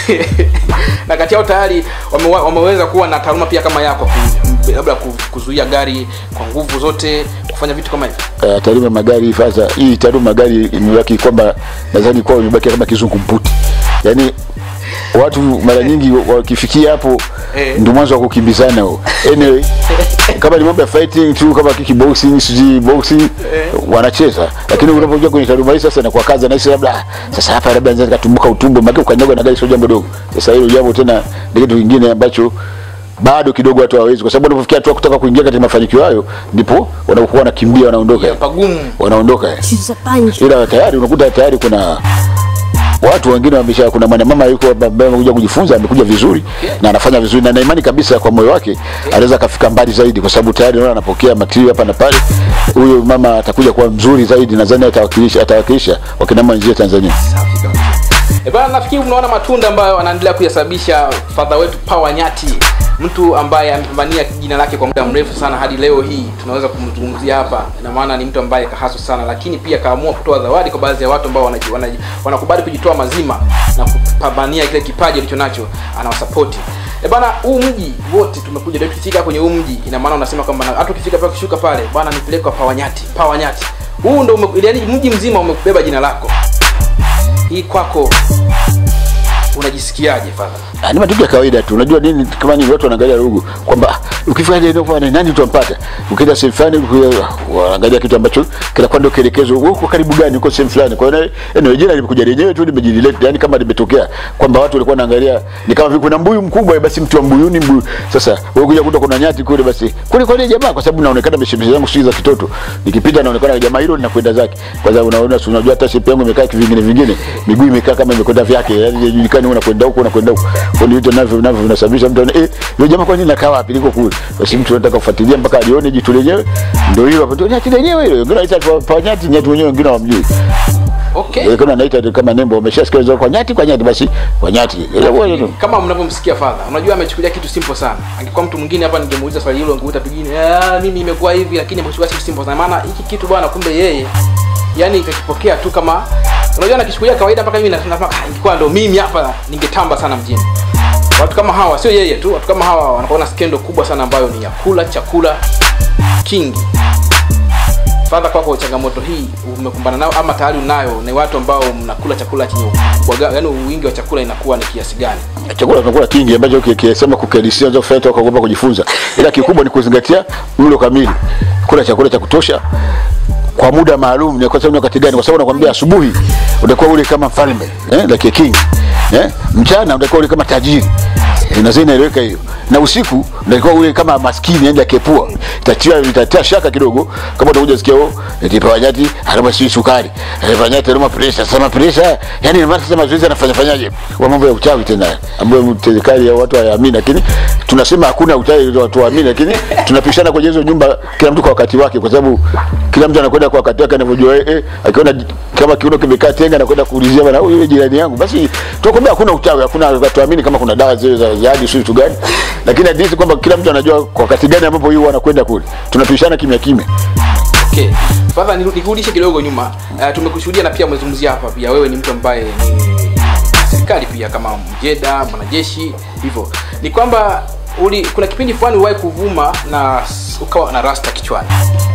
na kati yao tayari wame, wameweza kuwa na taaluma pia kama yako ku- labda ku- kuzuia gari kwa nguvu zote kufanya vitu kama hivyo uh, taaluma ya magari sasa hii taaluma ya magari imebaki kwamba nadhani kwa imebaki kama kizungumkuti yaani watu mara nyingi wakifikia hapo Eh. ndio mwanzo wa kukimbizana huo. anyway kama ni mambo ya fighting tu kama kickboxing sijui boxing wanacheza lakini unapokuja kwenye taaluma hii sasa inakuwa kazi na labda ah, sasa hapa labda naweza nikatumbuka utumbo maana ukanyaga na gari sio jambo dogo sasa hilo jambo tena ni kitu kingine ambacho bado kidogo watu hawawezi kwa sababu wanapofikia hatua kutaka kuingia katika mafanikio hayo ndipo wanapokuwa wanakimbia wanaondoka pagumu wanaondoka She's a punch. ila tayari unakuta tayari kuna watu wengine wamesha kuna mwanamama yuko hapa ambaye amekuja kujifunza amekuja vizuri na anafanya vizuri na na imani kabisa kwa moyo wake anaweza akafika mbali zaidi kwa sababu tayari naona anapokea material hapa na pale huyo mama atakuja kuwa mzuri zaidi nadhani atawakilisha atawakilisha wakina mama wenzio Tanzania safi kabisa e bana nafikiri unaona matunda ambayo anaendelea kuyasababisha fadha wetu Power Nyati mtu ambaye amepambania jina lake kwa muda mrefu sana hadi leo hii tunaweza kumzungumzia hapa ina maana ni mtu ambaye kahaso sana lakini pia kaamua kutoa zawadi kwa baadhi ya watu ambao wanaji- wanaji- wanakubali kujitoa mazima na kupambania kile kipaji alicho nacho anawasapoti e bana huu mji wote tumekuja leo tukifika kwenye huu mji ina maana unasema kwamba na- hata ukifika pale ukishuka pale bwana nipeleka pawanyati pawanyati huu ndo ume, yaani mji mzima umebeba jina lako hii kwako unajisikiaje fadha Ah, ni matukio ya kawaida tu. Unajua nini, kama ni watu wanaangalia rugu kwamba ah, ukifanya ile ndio fanya nani utampata. Ukienda sehemu fulani uki- wanaangalia kitu ambacho kinakuwa ndio kielekezo. Wewe uko karibu gani, uko sehemu fulani. Kwa hiyo eneo jina limekuja lenyewe tu limejileta, yani kama limetokea kwamba watu walikuwa wanaangalia ni kama vile kuna mbuyu mkubwa, basi mtu wa mbuyuni mbuyu. Sasa wewe kuja kuta kuna nyati kule, basi kule kwa ile jamaa, kwa sababu naonekana mishemishe zangu sio za kitoto, nikipita naonekana jamaa hilo linakwenda zake. Kwa sababu unaona, si unajua hata shepu yangu imekaa kivingine vingine, miguu imekaa kama imekwenda vyake, yani haijulikani unakwenda huko unakwenda huko. Kwa hiyo vitu navyo navyo vinasababisha mtu anaona eh, yule jamaa kwa nini nakaa wapi, liko kule. Basi mtu anataka kufuatilia mpaka alione jitu lenyewe, ndio hilo hapo, ndio nyati lenyewe hilo. Wengine wanaita pa- pa nyati, nyati wenyewe wengine hawamjui. okay Wengine wanaita kama nembo, wameshasikia hizo kwa nyati, kwa nyati, basi kwa nyati. Ile wewe tu. kama mnavyomsikia fadha unajua amechukulia kitu simple sana angekuwa mtu mwingine hapa ningemuuliza swali hilo angeuta pengine "Ah, mimi imekuwa hivi lakini amechukulia kitu simple sana maana hiki kitu bwana kumbe yeye yani kakipokea tu kama unajua nakichukulia kawaida mpaka mimi nasema "Ah, ingekuwa ndo mimi hapa ningetamba sana mjini watu kama hawa sio yeye tu watu kama hawa wanakuwa na skendo kubwa sana ambayo ni ya kula chakula kingi fadha kwako changamoto hii umekumbana nao ama tayari unayo ni watu ambao mnakula chakula chenye ukubwa ga- yaani wingi wa chakula inakuwa ni kiasi gani chakula tunakula kingi ambacho kisema kukadisia za kufanya toka kuogopa kujifunza, ila kikubwa ni kuzingatia mlo kamili, kula chakula cha kutosha kwa muda maalum. Ni kwa sababu ni wakati gani? Kwa sababu nakwambia, asubuhi utakuwa ule kama mfalme eh, like a king eh, mchana utakuwa ule kama tajiri Eh, na zina inaeleweka hiyo, na usiku utakuwa ule kama maskini yani akepua, itatia itatia shaka kidogo kama utakuja sikia oh, eti pawanyati harama si sukari eh, pawanyati harama pressure sema pressure, yani maana sasa mazoezi anafanya fanyaje wa mambo ya uchawi tena, ambayo serikali ya watu hayaamini, lakini tunasema hakuna uchawi watu waamini, lakini tunapishana kwenye hizo nyumba, kila mtu kwa wakati wake, kwa sababu kila mtu anakwenda kwa wakati wake anavyojua. Eh, eh, akiona kama kiuno kimekaa tenga, anakwenda kuulizia bwana, huyu yule jirani yangu. Basi tunakwambia hakuna uchawi, hakuna watuamini kama kuna dawa zile za jadi sio vitu gani, lakini hadithi kwamba kila mtu anajua kwa wakati gani ambapo yeye anakwenda kule. Tunapishana kimya kimya. okay fadha niru- nikurudishe kidogo nyuma uh, tumekushuhudia na pia umezungumzia hapa pia wewe ni mtu ambaye ni serikali pia kama mjeda mwanajeshi hivyo ni kwamba uli kuna kipindi fulani uliwahi kuvuma na s- ukawa na rasta kichwani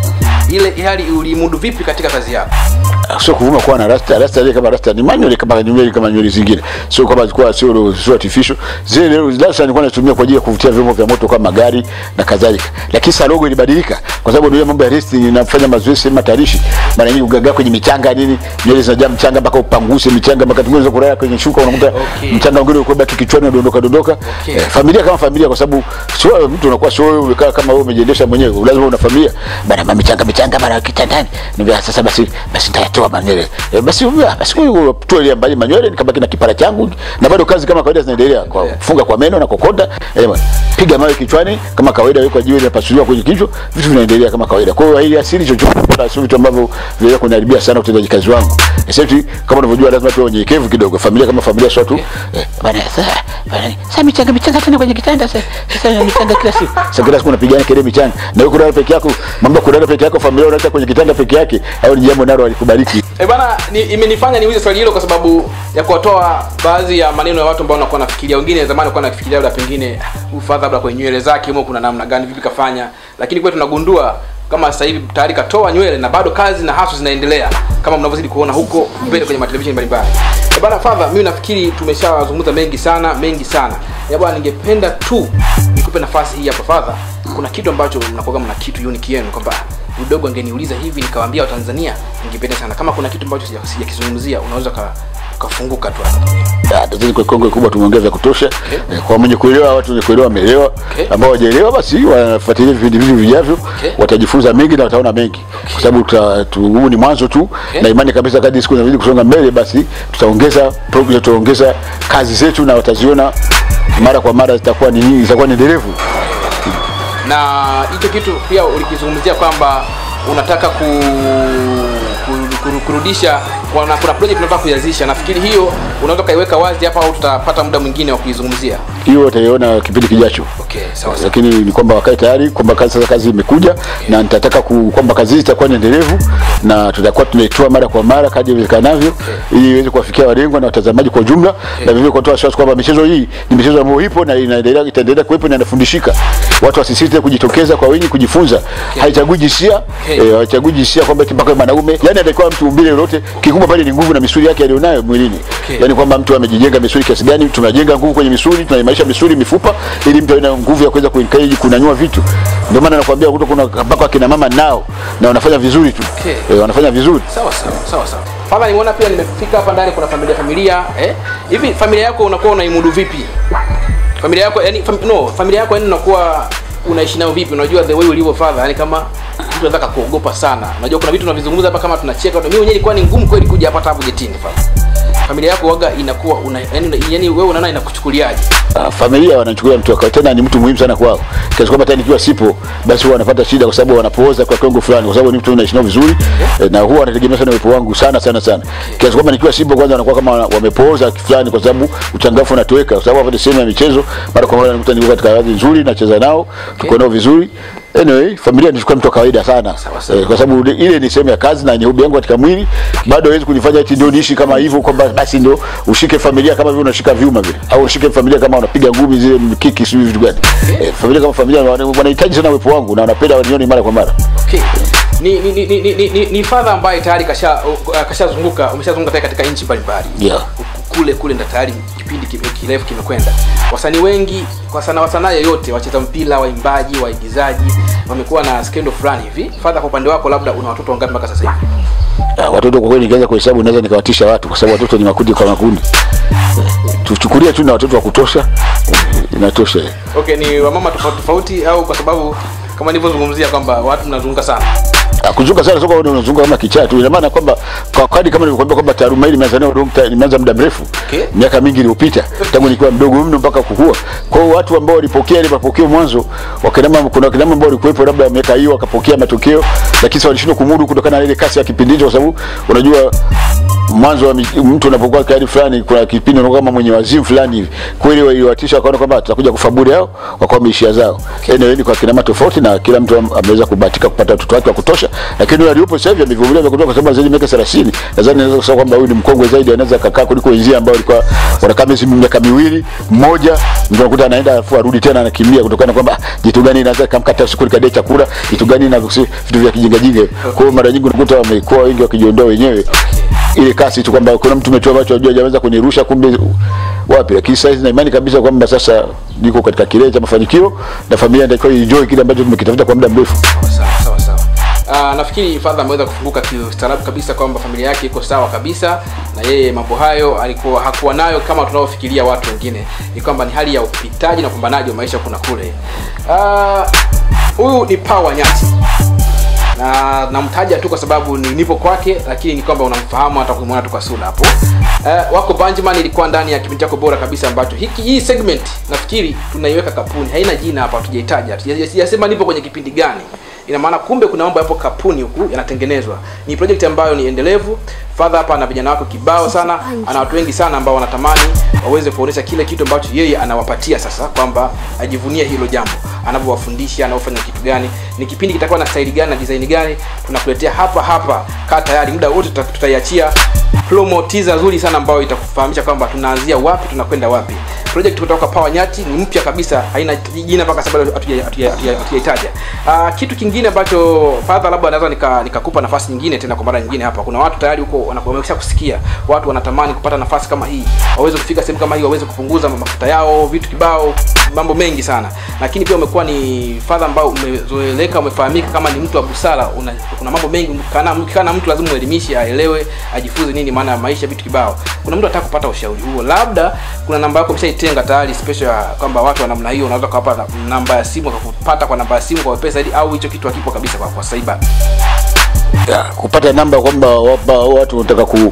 ile hali ulimudu vipi katika kazi yako sio kuvuma kuwa na rasta rasta ile kama rasta ni manual kama nywele kama nywele zingine sio kama zilikuwa sio sio artificial zile leo rasta nilikuwa natumia kwa ajili ya kuvutia vyombo vya moto kama magari na kadhalika lakini sasa logo ilibadilika kwa sababu ndio mambo ya wrestling inafanya mazoezi sema tarishi mara nyingi ugaga kwenye michanga nini nywele zinajaa mchanga mpaka upanguse michanga mpaka tunaweza kulala kwenye shuka unakuta Okay. mchanga mwingine uko baki kichwani unadondoka dondoka Okay. eh, familia kama familia kwa sababu sio mtu unakuwa sio wewe umekaa kama wewe umejiendesha mwenyewe lazima una familia bana mama michanga michanga mara kitandani niambia sasa basi basi nitayatoa manywele e, basi umbia basi huyu tu ile mbali manywele nikabaki na kipara changu na bado kazi kama kawaida zinaendelea kwa kufunga kwa meno na kokonda eh, bwana. piga mawe kichwani kama kawaida yuko jiwe linapasuliwa kwenye kichwa vitu vinaendelea kama kawaida kwa hiyo hili asili chochote wala sio vitu ambavyo vinaweza kuniharibia sana utendaji kazi wangu Except kama unavyojua lazima tuwe wenyekevu kidogo familia kama familia sio tu eh, bana sasa bana sasa michanga michanga tena kwenye kitanda sasa sasa na michanga kila siku sasa kila siku unapigana kelele michanga na wewe kulala peke yako mambo ya kulala peke yako familia unaacha kwenye kitanda peke yake au ni jambo nalo alikubariki E bana ni, imenifanya niulize swali hilo kwa sababu ya kuwatoa baadhi ya maneno ya watu ambao wanakuwa nafikiria wengine zamani walikuwa nafikiria labda pengine ufadha labda kwenye nywele zake humo kuna namna gani vipi kafanya lakini kwetu tunagundua kama sasa hivi tayari katoa nywele na bado kazi na hasu zinaendelea kama mnavyozidi kuona huko mbele kwenye matelevisheni mbalimbali E bana fadha mimi nafikiri tumeshazungumza mengi sana mengi sana ya bwana ningependa tu nikupe nafasi hii hapa fadha kuna kitu ambacho mnakuwa mna kitu unique yenu kwamba udogo angeniuliza hivi nikawaambia watanzania ningependa sana kama kuna kitu ambacho sija- sijakizungumzia unaweza ka- ukafunguka tu hapa. Ah, tatizo kwa Kongo kubwa tumeongea vya kutosha Eh, kwa mwenye kuelewa watu wenye kuelewa wameelewa Okay. ambao hawajaelewa basi wanafuatilia vipindi hivi vijavyo Okay. watajifunza mengi na wataona mengi kwa sababu tuta- tu- huu ni mwanzo tu Okay. na imani kabisa kadri siku zinazidi kusonga mbele basi tutaongeza progress tutaongeza kazi zetu na wataziona mara kwa mara zitakuwa ni nyingi zitakuwa ni endelevu na hicho kitu pia ulikizungumzia kwamba unataka ku, ku, kuru- kurudisha kuna, kuna project tunataka kuianzisha nafikiri hiyo unaweza ukaiweka wazi hapa au tutapata muda mwingine wa kuizungumzia hiyo utaiona kipindi kijacho okay sawa sawa lakini ni kwamba wakae tayari kwamba kazi sasa kazi imekuja na nitataka ku, kwamba kazi hii itakuwa ni endelevu na tutakuwa tunaitoa mara kwa mara kadri iwezekanavyo ili iweze kuwafikia walengwa na watazamaji kwa ujumla na vivyo kutoa wasiwasi kwamba michezo hii ni michezo ambayo ipo na inaendelea itaendelea kuwepo na inafundishika watu wasisite kujitokeza kwa wingi kujifunza haichagui jinsia Okay. eh, haichagui jinsia kwamba eti mpaka mwanaume yani atakuwa mtu umbile lolote kikubwa pale ni nguvu na misuli yake alionayo mwilini Okay. yani kwamba mtu amejijenga misuli kiasi gani tunajenga nguvu kwenye misuli tunaimarisha misuli mifupa ili mtu awe na nguvu ya kuweza kuencourage kunyanyua vitu ndio maana nakwambia kuto kuna mpaka akina mama nao na wanafanya vizuri tu Okay. eh, wanafanya vizuri sawa sawa sawa sawa Fadha nimeona pia nimefika hapa ndani kuna familia familia eh hivi familia yako unakuwa unaimudu vipi familia yako yani fam, no familia yako yani unakuwa unaishi nayo vipi unajua the way ulivyo father yani kama mtu anataka kuogopa sana unajua kuna vitu tunavizungumza hapa kama tunacheka mimi mwenyewe ilikuwa ni ngumu kweli kuja hapa tabu getini father familia yako waga inakuwa una, yani, yani wewe unaona inakuchukuliaje uh, familia wanachukua mtu wakawa tena ni mtu muhimu sana kwao kiasi kwamba hata nikiwa sipo basi huwa wanapata shida kwa sababu wanapooza kwa kiwango fulani kwa sababu ni mtu naishi nao vizuri eh, na huwa wanategemea sana uwepo wangu sana sana sana kiasi kwamba nikiwa sipo kwanza wanakuwa kama wana- wamepooza fulani kwa sababu uchangamfu unatoweka kwa sababu hapa ni sehemu ya michezo mara kwa mara nakuta niko katika hali nzuri nacheza nao tuko nao vizuri anyway familia nichukua mtu wa kawaida sana Sawa, sawa. eh, kwa sababu ile- ile ni sehemu ya kazi na ni hobi yangu katika mwili bado hawezi kunifanya eti ndio niishi kama hivyo kwamba basi ndio ushike familia kama vile unashika vyuma vile au ushike familia kama unapiga ngumi zile mkiki sio vitu gani eh, familia kama familia wana- wanahitaji sana uwepo wangu na wanapenda wanione mara kwa mara okay ni ni ni ni, ni, ni, ni father ambaye tayari kasha uh, kashazunguka umeshazunguka tayari katika nchi mbalimbali Yeah. kule kule ndo tayari kipindi ki- kirefu kimekwenda wasanii wengi kwa sana wasanaa yoyote wacheza mpira waimbaji waigizaji wamekuwa na skendo fulani hivi fadha kwa upande wako labda una watoto wangapi mpaka sasa hivi Ah, watoto kwa kweli nikianza kuhesabu naweza nikawatisha watu kwa sababu watoto ni makundi kwa makundi tuchukulie tu na watoto wa kutosha eh, inatosha eh. okay ni wamama tofauti tofauti au kwa sababu kama nilivyozungumzia kwamba watu mnazunguka sana Ah, kuzunguka sana sio kwamba unazunguka kama kichaa tu ina maana kwamba kwa kadi kama nilivyokuambia kwamba taaluma hii nimeanza nayo long time- nimeanza muda mrefu Okay. miaka mingi iliyopita tangu nikiwa mdogo mno mpaka kukua kwa hiyo watu ambao walipokea ile mapokeo mwanzo wakinama kuna wakina mama ambao walikuwepo labda miaka hiyo wakapokea matokeo lakini sasa walishindwa kumudu kutokana na ile kasi ya kipindi hicho kwa sababu unajua mwanzo wa mi- mtu unapokuwa kadi fulani kuna kipindi unakuwa kama mwenye wazimu fulani hivi kweli waliwatisha wakaona kwamba tutakuja kufa bure hao wakawa wameishia zao anyway ni kwa kina mama tofauti na kila mtu am- ameweza kubahatika kupata watoto wake wa kutosha lakini yule aliyopo sasa hivi amevumilia vya kutosha kwa sababu zaidi ya miaka 30 nadhani naweza kusema kwamba huyu ni mkongwe zaidi anaweza kakaa kuliko wenzia ambao walikuwa wanakaa miezi miaka miwili mmoja ndio unakuta anaenda alafu arudi tena anakimbia kutokana na kwamba ah, jitu gani inaweza kamkata siku likadai chakula jitu gani na vitu vya kijinga jinga kwa hiyo mara nyingi unakuta wamekuwa wengi wakijiondoa wenyewe ile kasi tu kwamba kuna mtu umetoa macho ajua hajaweza kunirusha kumbe wapi lakini sasa hizi na imani kabisa kwamba sasa niko katika kilele cha mafanikio na familia ndio enjoy kile ambacho tumekitafuta kwa muda mrefu sawa sawa sawa Uh, nafikiri fadha ameweza kufunguka kiustaarabu kabisa kwamba familia yake iko sawa kabisa na yeye mambo hayo alikuwa hakuwa nayo kama tunavyofikiria watu wengine ni kwamba ni hali ya upitaji na upambanaji wa maisha kuna kule Ah, huyu uh, ni pawa nyati na namtaja tu kwa sababu ni nipo kwake lakini ni kwamba unamfahamu hata kumwona tu kwa sura hapo uh, wako Banjman ilikuwa ndani ya kipindi chako bora kabisa ambacho hiki hii segment nafikiri tunaiweka kapuni haina jina hapa hatujaitaja Hatuja- sijasema nipo kwenye kipindi gani ina maana kumbe kuna mambo yapo kapuni huku yanatengenezwa ni project ambayo ni endelevu fadha hapa ana vijana wako kibao sana ana watu wengi sana ambao wanatamani waweze kuonyesha kile kitu ambacho yeye anawapatia sasa kwamba ajivunie hilo jambo anavyowafundisha anaofanya kitu gani ni kipindi kitakuwa na staili gani na design gani tunakuletea hapa hapa kaa tayari muda wote tuta- tutaiachia promo teaser nzuri sana ambayo itakufahamisha kwamba tunaanzia wapi tunakwenda wapi project kutoka Power Nyati ni mpya kabisa haina jina mpaka sasa bado hatuja- hatuja- hatuja- hatujaitaja uh, kitu kingine ambacho fadha labda naweza nika- nikakupa nafasi nyingine tena kwa mara nyingine hapa kuna watu tayari huko wana- wamesha kusikia watu wanatamani kupata nafasi kama hii waweze kufika sehemu kama hii waweze kupunguza mafuta yao vitu kibao mambo mengi sana lakini pia umekuwa ni fadha ambao umezoeleka umefahamika kama ni mtu wa busara una, kuna mambo mengi kana kana mtu lazima uelimishe aelewe ajifunze nini maana ya maisha vitu kibao kuna mtu anataka kupata ushauri huo labda kuna namba yako umeshaitenga tayari special ya kwamba watu wa namna hiyo unaweza kuwapa na- namba ya simu wakakupata kwa namba ya simu kwa wepesa zaidi au hicho kitu hakipo kabisa kwa, kwa saiba ya, kupata namba kwamba wapa- watu wanataka ku,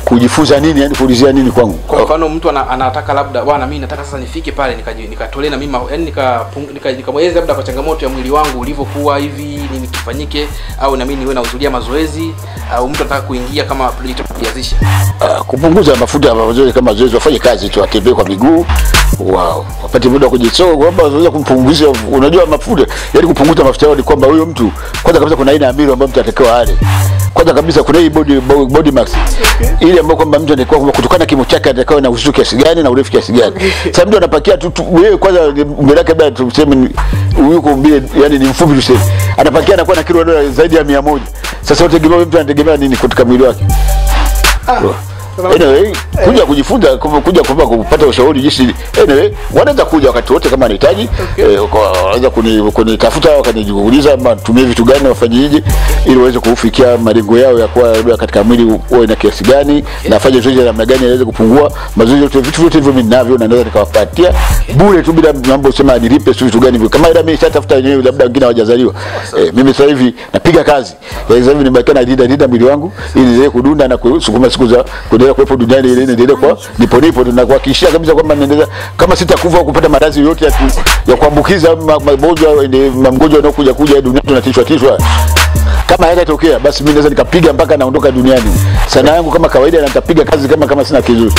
kujifunza nini yani kuulizia nini kwangu kwa mfano mtu ana, anataka labda bwana mimi nataka sasa nifike pale nikaji- nikatolee na mimi ma- yani nika nika- nikamweleza labda kwa changamoto ya mwili wangu ulivyokuwa hivi nini kifanyike au na mimi niwe nahudhuria mazoezi au mtu anataka kuingia kama project ya kujianzisha uh, kupunguza mafuta ya mazoezi kama zoezi wafanye kazi tu atembee kwa miguu wow. wapate muda wa kujisoa kwamba wanaweza kumpunguzia unajua mafuta yani kupunguza mafuta yao ni kwamba huyo mtu kwanza kabisa kuna aina ya milo ambayo mtu atakiwa ale kwanza kabisa kuna hii body, bo- body max ile ambayo kwamba mtu anatakiwa kwamba kutokana na kimo chake anatakiwa na uzito kiasi gani na urefu kiasi gani sasa mtu anapakia tu tu- wewe kwanza mbele yake labda tuseme ni- yuko mbele yani ni mfupi tuseme anapakia anakuwa na kilo dola zaidi ya 100 sasa utegemea mtu anategemea nini katika mwili wake anyway, kuja kujifunza ku- kuja kwamba kupata ushauri jinsi anyway, wanaweza kuja wakati wote kama anahitaji eh, kwa- wanaweza kuni- kunitafuta wakaniuliza ama tumie vitu gani wafanyije ili waweze kufikia malengo yao ya kuwa labda katika mwili uwe na kiasi gani na afanye zoezi la namna gani aweze kupungua mazoezi yote vitu vyote hivyo mimi ninavyo na naweza nikawapatia bure tu bila mambo sema nilipe si vitu gani hivyo kama ila mimi nishatafuta wenyewe labda wengine hawajazaliwa eh, mimi sasa hivi napiga kazi ya sasa hivi nimebakia na linda linda mwili wangu ili niendelee kudunda na kusukuma siku za kuendelea kuwepo duniani ili niendelee kwa nipo nipo na kuhakikishia kabisa kwamba naendelea kama sitakufa au kupata maradhi yoyote ya, ku, ya kuambukiza ma- magonjwa ende- magonjwa yanayokuja kuja duniani tunatishwa tishwa kama hayatatokea basi mimi naweza nikapiga mpaka naondoka duniani sana yangu kama kawaida na nitapiga kazi kama kama sina kizuri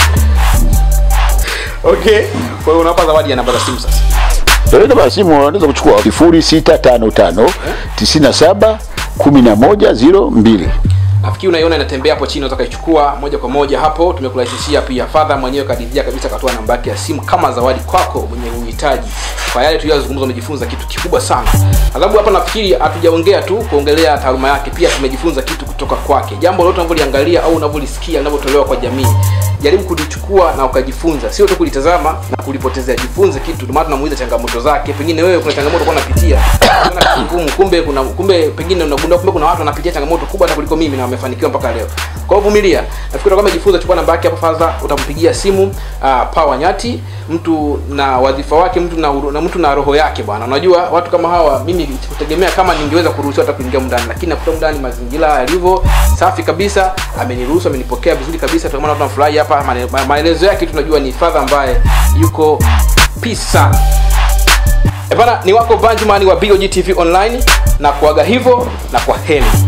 okay kwa hiyo unawapa zawadi ya namba za simu sasa Eh, namba ya simu wanaweza kuchukua sifuri sita tano tano tisini na saba kumi na moja ziro mbili nafikiri unaiona inatembea hapo chini unaweza kaichukua moja kwa moja hapo tumekurahisishia pia fadha mwenyewe kadidhia kabisa akatoa namba yake ya simu kama zawadi kwako mwenye uhitaji kwa yale tuliyozungumza umejifunza kitu kikubwa sana adhabu hapa nafikiri hatujaongea tu kuongelea taaluma yake pia tumejifunza kitu kutoka kwake jambo lolote unavyoliangalia au unavyolisikia linavyotolewa kwa jamii jaribu kulichukua na ukajifunza sio tu kulitazama na kulipotezea jifunze kitu ndio maana tunamuuliza changamoto zake pengine wewe kuna changamoto kwa unapitia unaona kitu ngumu kumbe kuna kumbe pengine unagundua kumbe kuna watu wanapitia changamoto kubwa hata kuliko mimi na wamefanikiwa mpaka leo kwa hiyo vumilia nafikiri kama umejifunza chukua namba yake hapo fadha utampigia simu uh, pawa nyati mtu na wadhifa wake mtu na, uru- na mtu na roho yake bwana unajua watu kama hawa mimi kutegemea kama ningeweza kuruhusiwa hata kuingia mndani lakini nakuta mndani mazingira yalivyo safi kabisa ameniruhusu amenipokea vizuri kabisa ndio maana tunafurahi hapa Mane- ma- maelezo yake tunajua ni fadha ambaye yuko peace sana Eh bana ni wako Banjman wa BOG TV online na kuaga hivyo na kwa heri